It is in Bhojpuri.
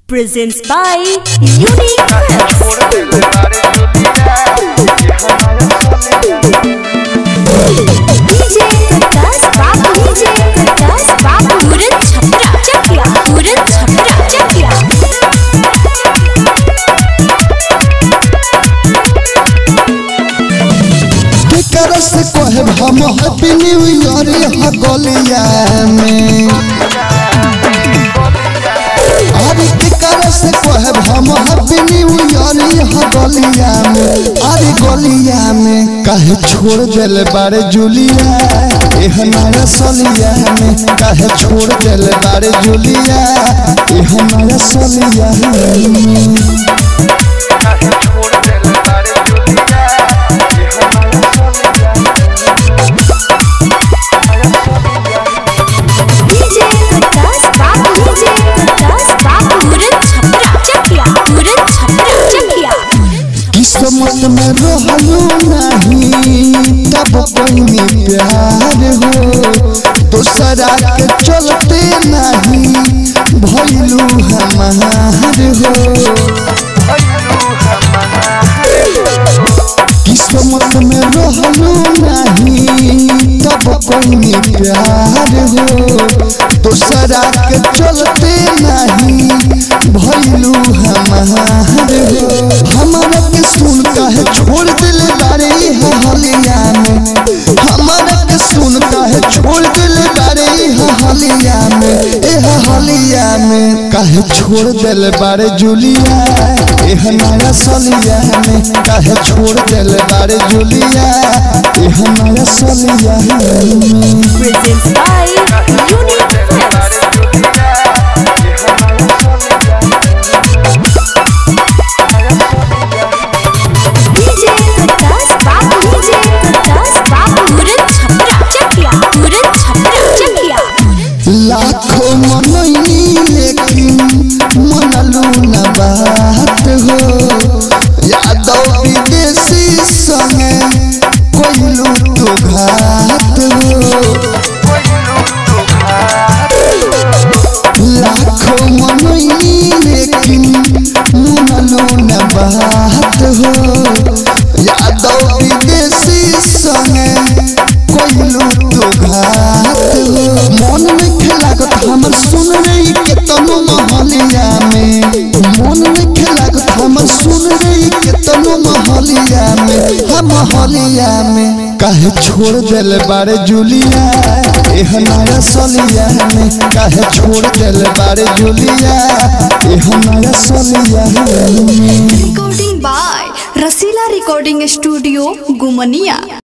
presents by Unique DJ Prakash बाबू DJ प्रकाश बाबू पूरन छपरा चकिया पूरन छपरा चकिया केकरा से कहब हम हैप्पी न्यू ईयर यहाँ गलिया में अरे केकरा से कहब हम हैप्पी न्यू ईयर यहाँ गलिया में अरे गलिया में काहे छोड़ देले बारे जुलिया एह नया सलिया में काहे छोड़ देले बारे जुलिया एह नया सलिया में DJ प्रकाश बाबू DJ प्रकाश बाबू पूरन छपरा चकिया पूरन छपरा चकिया किस्मत में रहलू नहीं तब कोई प्यार हो दूसरा के चलते नहीं भैलू हमार हो किस्मत में रहलू नहीं तब कोई प्यार हो दूसरा के चलते नहीं भैलू हमार हो हमारा के सुन कहे छोड़ दिल बारे है हलिया में हमारा के सुन कहे छोड़ दिल बारे है हलिया में एह हलिया में कहे छोड़ दिल बारे जुलिया एह नया सलिया में कहे छोड़ दिल बारे जुलिया एह नया सलिया में presents by Unique Films DJ Prakash बाबू DJ प्रकाश बाबू पूरन छपरा चकिया पूरन छपरा चकिया लाखों मनैनी लेकिन मनलू न बात हो यादव विदेशी संगे कोइलू तो घात हो लाखों मनैनी लेकिन मनलू न बात हो यादव विदेशी संगे कोइलू तो घात हो मन में खेलागत हमर सुन रही के तनु महलिया में मन में खेलागत हमर सुन रही के तनु महलिया में हम महलिया में काहे छोड़ देले बारे जुलिया एह नया सलिया में काहे छोड़ देले बारे जुलिया एह नया सलिया में recording by Rasila Recording Studio, Gumania.